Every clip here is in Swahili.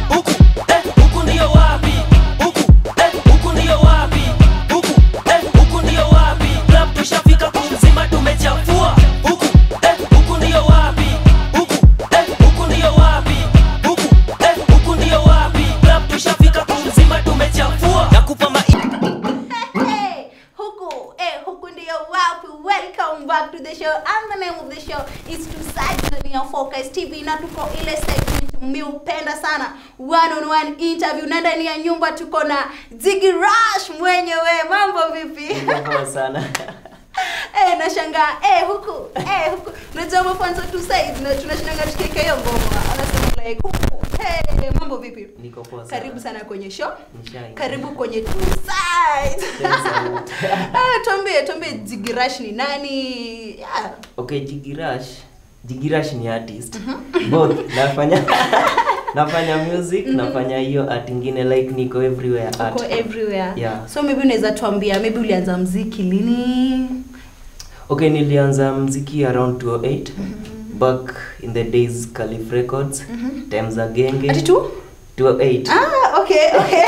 huku eh, huku ndio wapi huku eh, huku ndio wapi huku eh, huku ndio wapi club tushafika kumzima tumechafua huku eh, huku ndio wapi huku eh, huku ndio wapi huku eh, huku ndio wapi club tushafika kumzima tumechafua nakupa ma Hey, huku, eh, huku ndio wapi. Welcome back to the show. And the name of the show is to Dunia Focus TV na tuko ile segment miupenda sana one on one interview na ndani ya nyumba tuko na Ziggy Rush mwenyewe. Mambo vipi? Poa sana eh, nashangaa eh, huku eh, huku unajua mafanzo tu side na tunashindanga tukiweka hiyo ngoma anasema like huku hey, mambo vipi? niko poa sana Karibu sana kwenye show. Nishai. Karibu kwenye two sides. Thanks sana. Ah, tuambie tuambie Jigirash ni nani? Yeah. okay jigirash jigirash ni artist both nafanya nafanya music nafanya hiyo art ingine like niko everywhere art Uko everywhere. Yeah. So maybe unaweza tuambia maybe ulianza mziki lini? okay nilianza mziki around 208 back in the days calif records times za genge Ati tu? 208 Ah, okay, okay.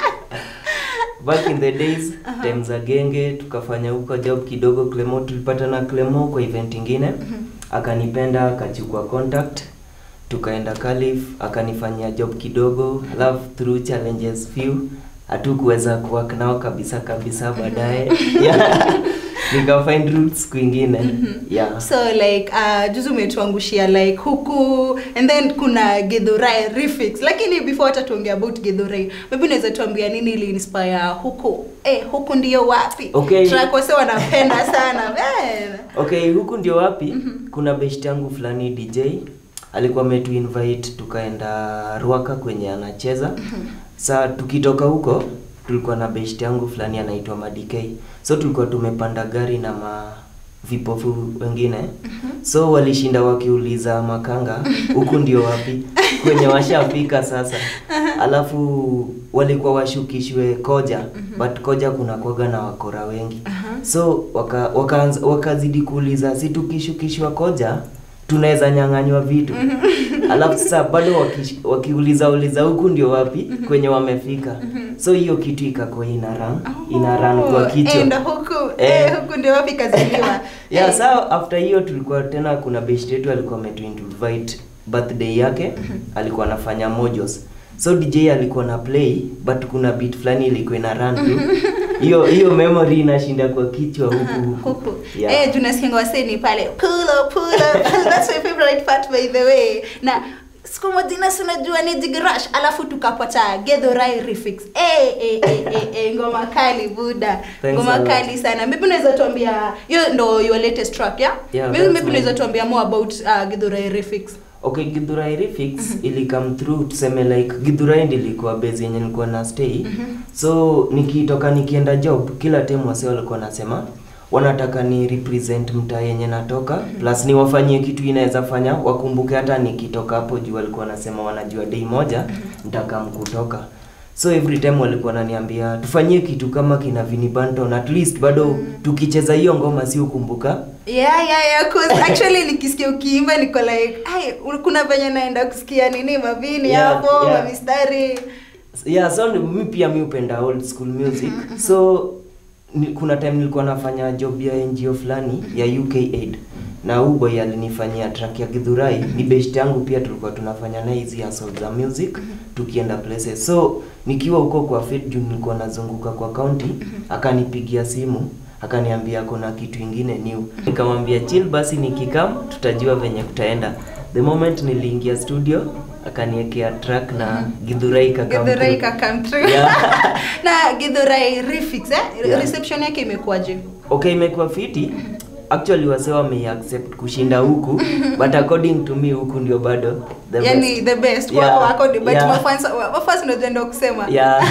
back in the days times za genge tukafanya huko job kidogo clemo tulipatana clemo kwa event ingine akanipenda akachukua contact tukaenda calif akanifanyia job kidogo alafu through challenges few hatukuweza kuwork nao kabisa kabisa baadaye yeah. nika find roots kwingine yeah so like uh, juzi umetuangushia like huku and then kuna Githurai Refix lakini before hata tuongea about Githurai maybe unaweza tuambia nini ili inspire huku eh huku ndio wapi Okay. track wase wanapenda sana man okay huku ndio wapi kuna best yangu fulani dj alikuwa ametu invite tukaenda ruaka kwenye anacheza saa tukitoka huko tulikuwa na best yangu fulani anaitwa madikei so tulikuwa tumepanda gari na ma vipofu wengine so walishinda wakiuliza makanga huku ndio wapi kwenye washafika sasa alafu walikuwa washukishwe koja but koja kuna kwaga na wakora wengi so waka, wakaanza- wakazidi kuuliza si tukishukishwa koja tunaweza nyang'anywa vitu alafu sasa bado wakish- wakiuliza uliza huku ndio wapi kwenye wamefika so hiyo kitu ikakuwa ina run ina run kwa kichwa enda huku Eh. eh, huku ndio wapi kaziliwa yeah, Eh, saa after hiyo tulikuwa tena kuna best yetu alikuwa ametu invite birthday yake alikuwa anafanya mojos so dj alikuwa na play but kuna beat fulani ilikuwa ina run tu hiyo hiyo memory inashinda kwa kichwa huku huku huku yeah. eh tunasikianga waseni pale pull up pull up that's my favorite part by the way na siku moja nasi unajua ni Jigirash alafu tukapata Githurai Refix eh eh eh eh, eh ngoma kali buda Thanks ngoma a lot. kali sana maybe unaweza tuambia hiyo ndo your latest track yeah, Yeah, maybe that's maybe unaweza mine. tuambia more about uh, Githurai Refix okay githurai refix ili come through tuseme like githurai ndilikuwa base yenye nilikuwa na stay so nikitoka nikienda job kila time wase walikuwa nasema wanataka ni represent mtaa yenye natoka plus niwafanyie kitu inaweza fanya wakumbuke hata nikitoka hapo juu walikuwa nasema wanajua day moja nitakam kutoka so every time walikuwa wananiambia tufanyie kitu kama kina Vini Banton at least bado tukicheza hiyo ngoma si ukumbuka yeah yeah yeah cause actually nikisikia ukiimba niko like ai kuna venye naenda kusikia nini mavini Yeah, hapo yeah. mamistari yeah so ni- mi pia mi upenda old school music so ni, kuna time nilikuwa nafanya job ya ngo fulani ya uk aid na huu boy alinifanyia track ya gidhurai ni best yangu pia tulikuwa tunafanya naye hizi hustle za music tukienda places so nikiwa huko kwa fit juu nilikuwa nazunguka kwa county akanipigia simu akaniambia kuna kitu ingine new nikamwambia chill basi nikikam tutajua venye kutaenda the moment niliingia studio akaniekea track na gidhurai kakam Githurai through. ka come through. Yeah. na Githurai Refix eh? Yeah. reception yake imekuwaje okay imekuwa fiti actually wase wameaccept kushinda huku but according to me huku ndio bado the yani best. the best Yeah. wako wako ni- but Yeah. mafans mafans unajua ndio kusema yeah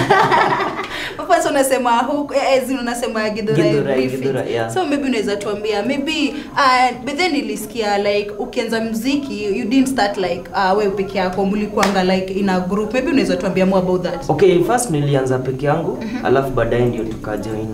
mafans unasema huku eh, eh, zinu unasema Githurai Githurai, Refix. Githurai, yeah. so maybe unaweza tuambia maybe uh, but then nilisikia like ukianza muziki you didn't start like uh, wewe peke yako mlikuanga like in a group maybe unaweza tuambia more about that okay first nilianza peke yangu alafu baadaye ndio tukajoin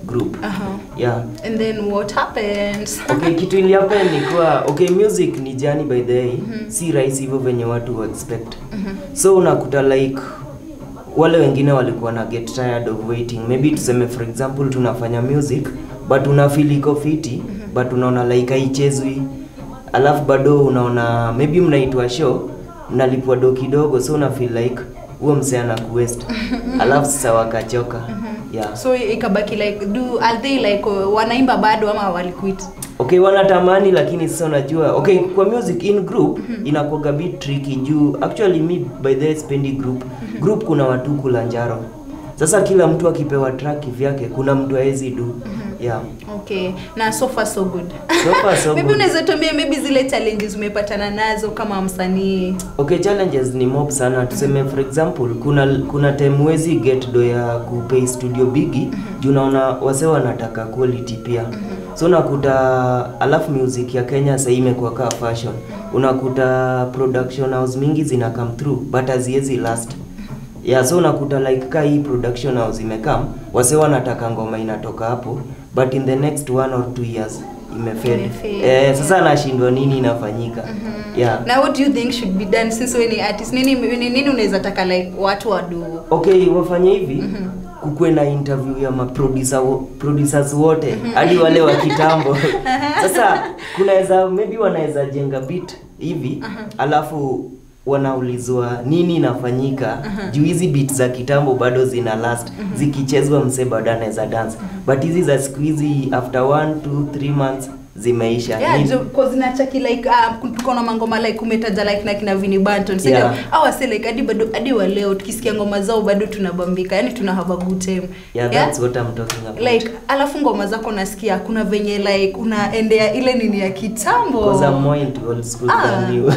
group Uh-huh. yeah And then what happens? okay kitu ilihappen ni kuwa okay music ni jani by the way si rahisi hivyo venye watu wa expect so unakuta like wale wengine walikuwa na get tired of waiting maybe tuseme for example tunafanya music but una feel iko fiti but unaona like haichezwi alafu bado unaona maybe mnaitwa show mnalipwa do kidogo so una feel like huo msee ana kuwest alafu sasa wakachoka yeah So ikabaki like do are they like uh, wanaimba bado ama waliquit? okay wanatamani lakini sasa unajua okay kwa music in group inakuwaga bit tricky juu actually mi by the way sipendi group group kuna watu kula njaro sasa kila mtu akipewa track vyake kuna mtu aezi du yeah Okay. Na so far so good. So far, so maybe good. unaweza tuambia maybe zile challenges umepatana nazo kama msanii. okay challenges ni mob sana tuseme for example kuna kuna time wezi get do ya kupay studio bigi juu unaona wase wanataka quality pia so unakuta alafu music ya kenya sahii imekuwa kaa fashion unakuta production house mingi zina come through but haziwezi last yeah so unakuta like ka hii production house imekam wase wanataka ngoma inatoka hapo but in the next one or two years imefeli Imefeli. eh, sasa anashindwa nini inafanyika yeah Na what do you think should be done since wewe ni artist? Nini nini, nini unaweza taka like watu wadu? okay wafanye hivi kukuwe na interview ya maproducer wo- producers wote hadi wale wa kitambo sasa kunaweza maybe wanaweza jenga bit hivi alafu wanaulizwa nini inafanyika juu hizi bit za kitambo bado zina last zikichezwa msee bado anaweza dance but hizi za siku hizi after one two three months zimeisha Yeah, Ni- jo, cause inachaki like uh, tuko na mangoma like umetaja like na kina Vini Banton sio Yeah. au wase like hadi bado hadi wa leo tukisikia ngoma zao bado tunabambika yani tuna have a good time yeah, that's what I'm talking about like alafu ngoma zako nasikia kuna venye like unaendea ile nini ya kitambo Because I'm more into old school Ah. than you.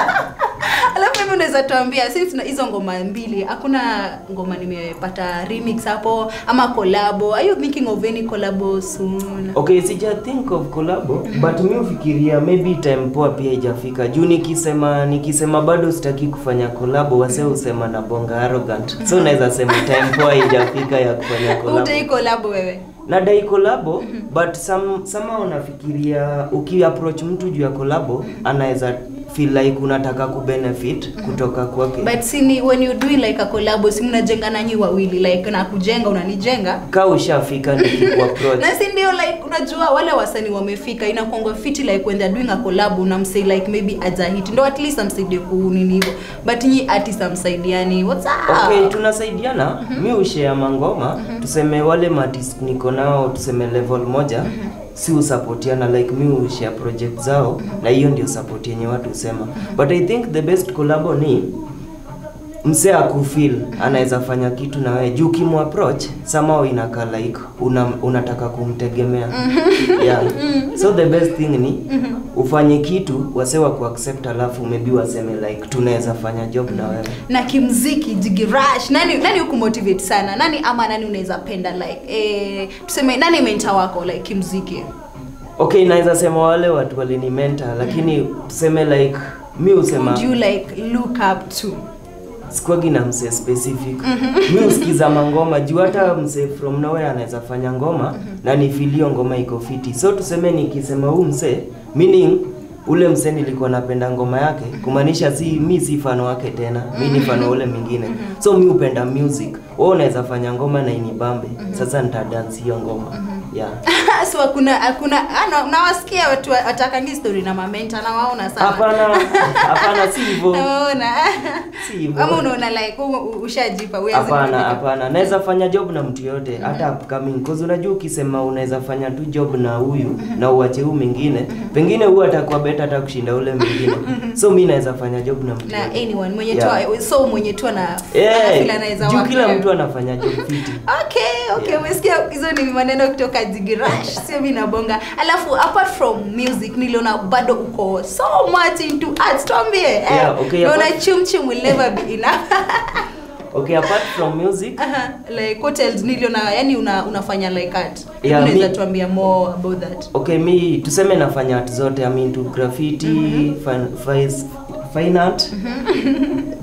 alafu mimi unaweza tuambia since tuna hizo ngoma mbili hakuna ngoma nimepata remix hapo ama collabo are you thinking of any collabo soon okay sija think of collabo but mi ufikiria maybe time poa pia ijafika juu nikisema nikisema bado sitaki kufanya collabo wase usema na bonga arrogant so naweza sema time poa ijafika ya kufanya collabo utai collabo wewe nadai collabo but some somehow unafikiria ukiapproach mtu juu ya collabo anaweza feel like unataka kubenefit kutoka kwake but sini when you doing like a collabo si mnajenga nanyi wawili like na kujenga unanijenga ka ushafika nikikuapproach na si ndio like unajua wale wasanii wamefika inakuanga fiti like when they're doing a collab unamsay like maybe ajahit ndo at least amsaidie kunini hivyo but nyi artist amsaidiani what's up okay tunasaidiana mi ushare mangoma tuseme wale maartist niko nao tuseme level moja si usapotiana like mi ushare project zao na hiyo ndio support yenye watu husema but i think the best collabo ni msee akufil anaweza fanya kitu na wewe juu kimapproach somehow inaka like una, unataka kumtegemea yeah. so the best thing ni ufanye kitu wase wa kuaccept alafu maybe waseme like tunaweza fanya job na wewe na kimziki jigirash nani nani hukumotivate sana nani ama nani unaweza penda like eh, tuseme nani mentor wako like kimziki okay naweza sema wale watu walinimenta lakini tuseme like mi husema would you like look up to sikuagi na msee specific mi husikiza mangoma juu hata msee from nowhere anaweza fanya ngoma na nifilio ngoma iko fiti so tuseme nikisema huu msee meaning ule msee nilikuwa napenda ngoma yake kumaanisha si mi si fano wake tena mi ni fano ule mwingine so mi upenda music wewe unaweza fanya ngoma na inibambe sasa nitadansi hiyo ngoma yeah so hakuna hakuna ano nawasikia watu wa- watakangi story na mamenta na waona sana hapana hapana si hivyo nawaona si hivyo ama unaona like u- u- ushajipa huwezi hapana kufika. hapana naweza fanya job na mtu yote hata upcoming cause unajua ukisema unaweza fanya tu job na huyu na uache huyu mwingine pengine huyu atakuwa beta hata kushinda ule mwingine so mi naweza fanya job na mtu na yote. anyone mwenye Yeah. tu so mwenye tu ana Eh, anafeel anaweza juu work kila naye. mtu anafanya job fiti okay okay Yeah. umesikia hizo ni maneno kutoka jigirash sio mi nabonga alafu apart from music niliona bado uko so much into arts tuambie eh, Yeah, okay, naona apart- chumchum will never be enough okay apart from music Aha, like what else niliona yani una, unafanya like art Yeah, unaweza mi- tuambia more about that okay mi tuseme nafanya art zote I mean to graffiti fine, fine, fine art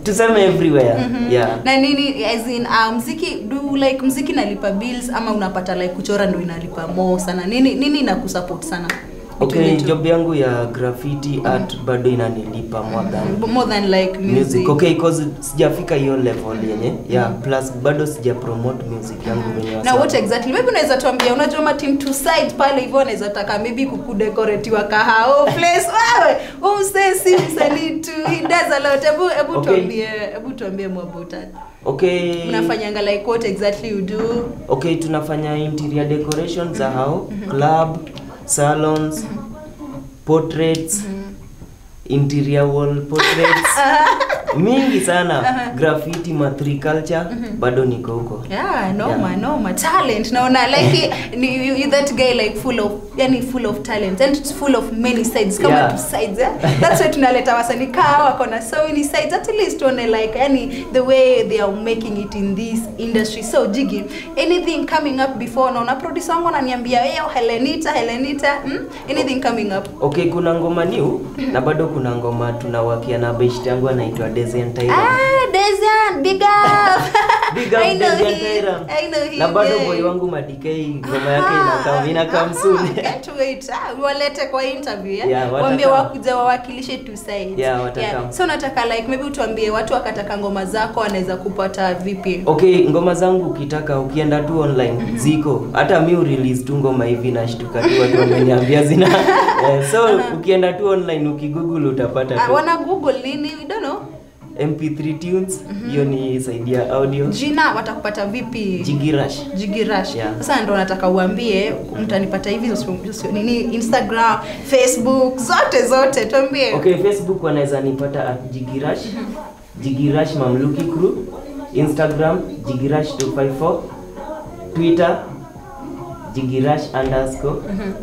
tuseme everywhere yeah na nini as in uh, mziki do like mziki nalipa bills ama unapata like kuchora ndo inalipa more sana nini nini inakusupport sana okay Between the two? job yangu ya graffiti art bado inanilipa more than more than like music, music okay cause sijafika hiyo level yenye yeah plus bado sija promote music yangu venye na wasa- what exactly maybe unaweza tuambia unajua ma team two side pale hivyo unaweza taka maybe kukudekoretiwa kahao place wewe umse si msanii tu he does a lot hebu hebu Okay. tuambie hebu tuambie more about that okay mnafanyanga like what exactly you do okay tunafanya interior decoration za hao club salons portraits interior wall portraits mingi sana graffiti matri culture bado niko huko yeah noma Yeah. noma talent naona like ni, you, you that guy like full of yani full of talent and it's full of many sides kama Yeah. two sides eh? that's why tunaleta wasanii kaa wako na so many sides at least tuone like yani the way they are making it in this industry so jigi anything coming up before naona producer wangu ananiambia yo Helenita Helenita hmm? anything coming up okay kuna ngoma new na bado kuna ngoma tunawakia na best yangu anaitwa Dezen Tyrant. ah Dezian big up Big up I know Dezian him. Tyrant. I know him na bado yeah. boy wangu madikei ngoma yake inakam inakam soon Get wait. Ah, walete kwa interview yeah? Yeah, watakam. Waambie wakuja wawakilishe two sides. Yeah, watakam. So nataka like maybe utuambie watu wakataka ngoma zako wanaweza kupata vipi? okay ngoma zangu ukitaka ukienda tu online ziko hata mi urelease tu ngoma hivi nashtuka tu watu wameniambia zina eh, so ukienda tu online ukigoogle utapata Ah, tu wana google nini? We don't know. mp3 tunes hiyo ni saidia audio Jina watakupata vipi? jigirash Jigirash. Yeah. Sasa ndo nataka uambie mtanipata hivi sio- sio- nini Instagram, Facebook, zote zote tuambie. okay facebook wanaweza nipata at jigirash jigirash mamluki crew instagram jigirash 254 twitter jigirash underscore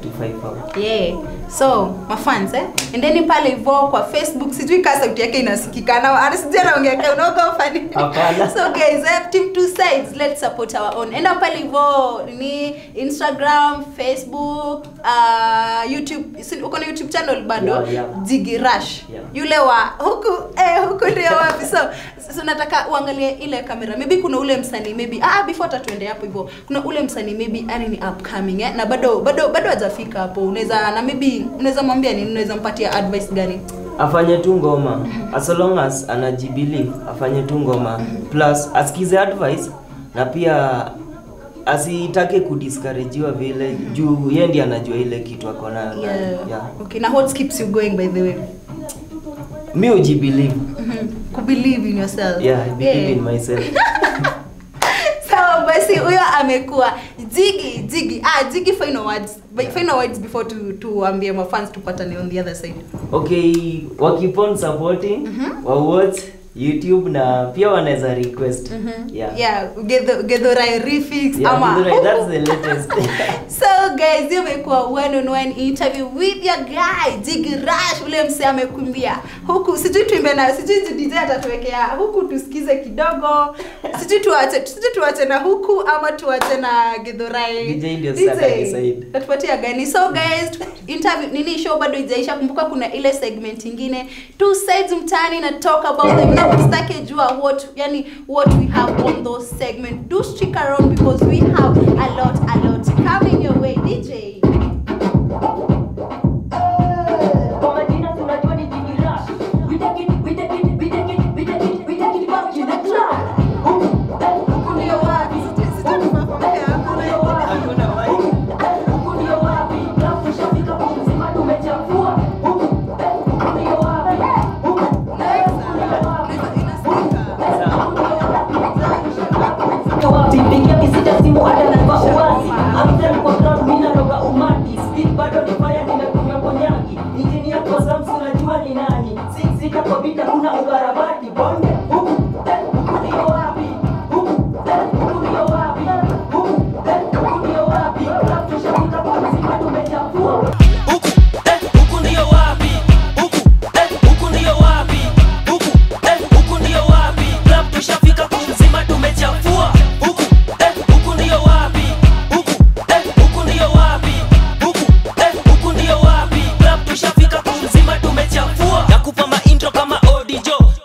254 yeah so mafans eh endeni pale hivyo kwa facebook sijui kaa sauti yake inasikikana anasijui anaongea unaogopa ni Hapana. so guys eh, team two sides let's support our own enda pale hivyo ni instagram facebook uh, youtube si- uko na youtube channel bado Yeah, yeah. Jiggy Rush Yeah. yule wa huku eh, huku ndio wapi so so nataka uangalie ile kamera maybe kuna ule msanii maybe ah before hata tuende hapo hivyo kuna ule msanii maybe yani ni upcoming eh, na bado bado bado hajafika hapo unaweza na maybe unaweza mwambia nini unaweza mpatia advice gani afanye tu ngoma as long as anajibelieve afanye tu ngoma plus asikize advice na pia asitake kudiscouragewa vile juu yeye ndiye anajua ile kitu ako nayo yeah. yeah. okay na what keeps you going by the way mi ujibelieve Mhm. kubelieve in yourself yeah, I believe Yeah. in myself sawa basi huyo amekuwa jigi jigi ah jigi final words final words before tu tuambie mafans tupatane on the other side okay wakipon supporting wa watch youtube na pia wanaweza request yeah. yeah Gedho- gedhorai refix Yeah, ama Githurai, that's the latest so guys hiyo imekuwa one on one interview with your guy Jiggy Rush ule msee amekumbia huku sijui tuimbe na sijui DJ atatuwekea huku tusikize kidogo sijui tuache sijui tuache na huku ama tuache na Githurai DJ ndio sasa atadecide. tatupatia gani so guys interview nini show bado ijaisha kumbuka kuna ile segment ingine two sides mtaani na talk about them na usitake jua what yani what we have on those segment do stick around because we have a lot a lot coming your way dj Kwa majina tunajua ni Jimmy Rush. We take it, we take it, we take it, we take it, we take it back in the club. Huku, eh, huku ndio wapi? Huku ndio wapi? Hakuna mic. Huku ndio wapi? Club tushafika kwa mzima tumechafua. Huku, eh, huku ndio wapi? Huku, eh, huku ndio wapi? Ndio wapi? Pigia kisita simu hata na kwa uwazi. Amsem kwa club mimi naroga umati. Speed bado ni fire nimekunywa konyaki. Engineer kwa Samsung najua ni nani. Six sita kwa vita kuna ukarabati. Bonde huku eh, huku ndio wapi? Huku eh, huku ndio wapi? Huku eh, huku ndio wapi? Club tushafika kwa mzima tumechafua. huku eh, huku ndio wapi huku eh, huku ndio wapi huku eh, huku ndio wapi club tushafika kumzima tumechafua huku eh, huku ndio wapi huku eh, huku ndio wapi huku eh, huku ndio wapi club tushafika kumzima tumechafua nakupa maintro kama odijo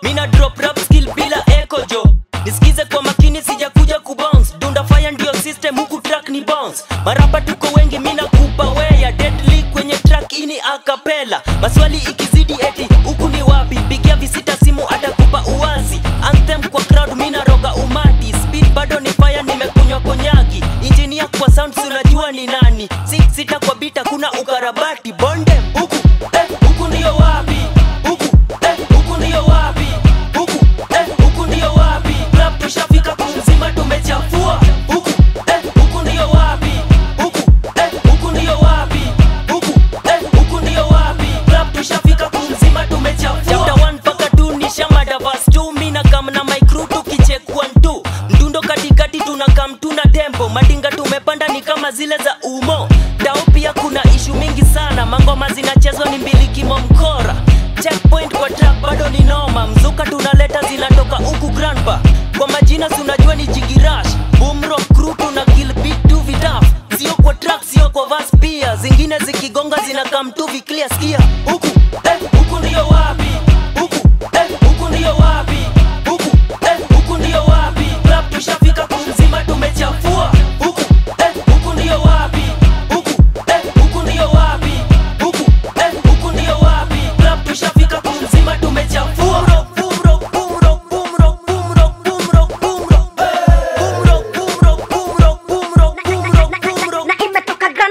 nisikize kwa makini sijakuja kubounce dunda fire ndio system huku track ni bounce marapa tuko wengi mina kupa weya deadly kwenye track ini akapela maswali ikizidi eti huku ni wapi pigia visita simu atakupa uwazi anthem kwa crowd mina roga umati speed bado ni fire nimekunywa konyagi injinia kwa sound si unajua ni nani six sita kwa bita kuna ukarabati bonde huku eh, huku ndio wapi huku eh, huku ndio wapi huku eh, huku ndio wapi club tushafika kumzima tumechafua huku eh, huku ndio wapi huku eh, huku ndio wapi huku eh, huku ndio wapi club tushafika kumzima tumechafua chapter 1 mpaka 2 ni shamada verse 2 mimi na kam na my crew tukichekwa ntu mdundo katikati tuna kam tuna tempo madinga tumepanda ni kama zile za umo dao pia kuna ishu mingi sana mangoma zinachezwa ni mbili kimo mkora checkpoint kwa track bado ni noma mzuka tunaleta zinatoka huku grandpa kwa majina si unajua ni jigirash bumro crew tuna kill beat tu vitaf sio kwa track sio kwa verse pia zingine zikigonga zinakam tu viclear skia huku eh, huku ndio wapi huku eh, huku ndio wapi huku eh, huku ndio wapi club tushafika kumzima tumechafua huku eh, huku ndio wapi huku eh, huku ndio wapi huku eh, huku ndio wapi club tushafika kumzima tumechafua Bumro, bumro, bumro, bumro, bumro, bumro, bumro. Bumro, bumro, bumro, bumro, bumro, bumro.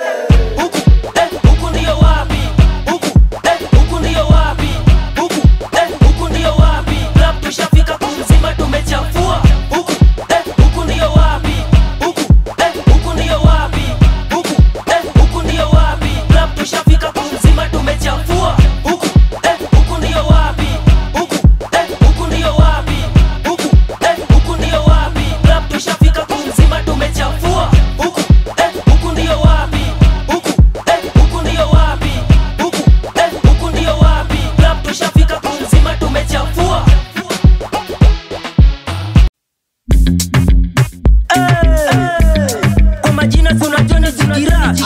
Huku, eh, huku ndio wapi? Huku, eh, huku ndio wapi? Huku, eh, huku ndio wapi? Club tushafika kumzima tumechafua. Huku, eh, huku ndio wapi? Huku, eh, huku ndio wapi? Huku, eh, huku ndio wapi? Club tushafika kumzima tumechafua. Huku, eh, huku ndio wapi? Huku, eh, huku ndio wapi? Huku, eh, huku ndio wapi? Club tushafika kumzima tumechafua. Huku, eh, huku ndio wapi? Huku, eh, huku ndio wapi? Huku, eh, huku ndio wapi? Club tushafika kumzima tumechafua. Kwa majina si unajua ni Jigirash.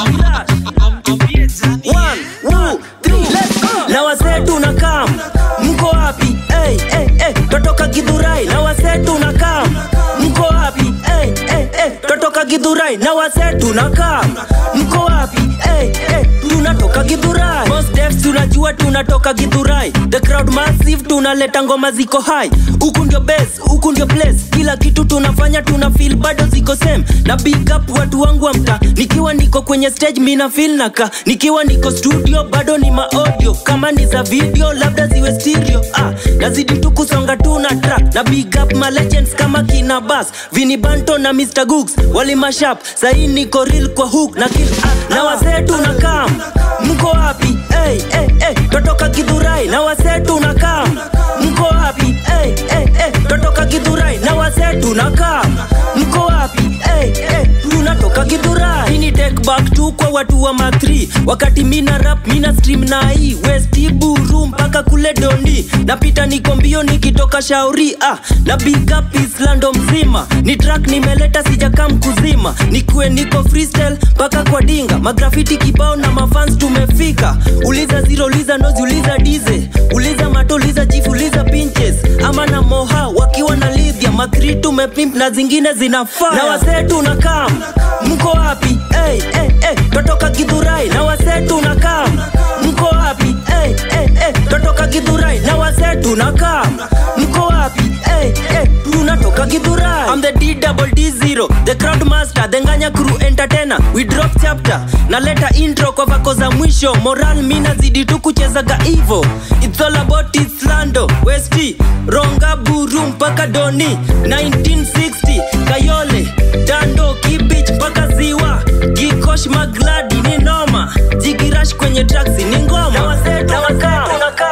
One, two, three, let's go. na wasee tunakam mko wapi hey, hey, hey. totoka gidhurai na wasee tunakam mko wapi hey, hey, hey. totoka gidhurai na wasee tunakam mko wapi hey, hey. tunatoka gidhurai Most devs tunajua tunatoka gidhurai the crowd massive tunaleta ngoma ziko high huku ndio base huku ndio place kila kitu tunafanya tuna feel bado ziko same na big up watu wangu wa mtaa nikiwa niko kwenye stage mina feel naka nikiwa niko studio bado ni maaudio kama ni za video labda ziwe stereo ah, nazidi tu kusonga tu na track na big up ma legends kama kina bas vini banto na mr gooks wali mashap sahii niko real kwa hook na kill ah, na wasee tunakam mko wapi hey, hey, hey. totoka gidhurai na wasee tunakam mko wapi hey, hey, hey. totoka gidhurai na wasee tunakam mko wapi hey, hey. tunatoka gidhurai ini take back tu kwa watu wa ma3 wakati mina rap mina stream na hii westi buru mpaka kule dondi napita niko mbio nikitoka shauri ah, na big up islando mzima ni track nimeleta sijakam kuzima nikuwe niko freestyle mpaka kwa dinga magrafiti kibao na mafans tumefika uliza zero uliza nozi uliza dize uliza mato uliza chief uliza pinches ama na moha wakiwa na lidhia makri tumepimp na zingine zinafaa na wasee tunakam mko wapi hey, hey, hey. totoka gidhurai na wasee tunakam mko wapi hey, hey, hey. totoka gidhurai na wasee tunakam mko wapi hey, hey. tunatoka gidhurai I'm the D double D zero the crowd master the nganya crew entertainer we drop chapter na leta intro kwa vako za mwisho moral mina zidi tu kuchezaga hivo it's all about islando westi ronga buru mpaka doni 1960 kayole dando kibich mpaka ziwa gikosh magladi ni noma jigirash kwenye traksi ni ngoma na wasee tunakaa.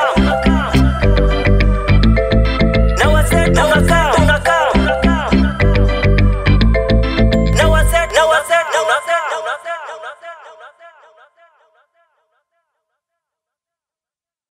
Na wasee tunakaa. Na wasee- na wasee- na wasee-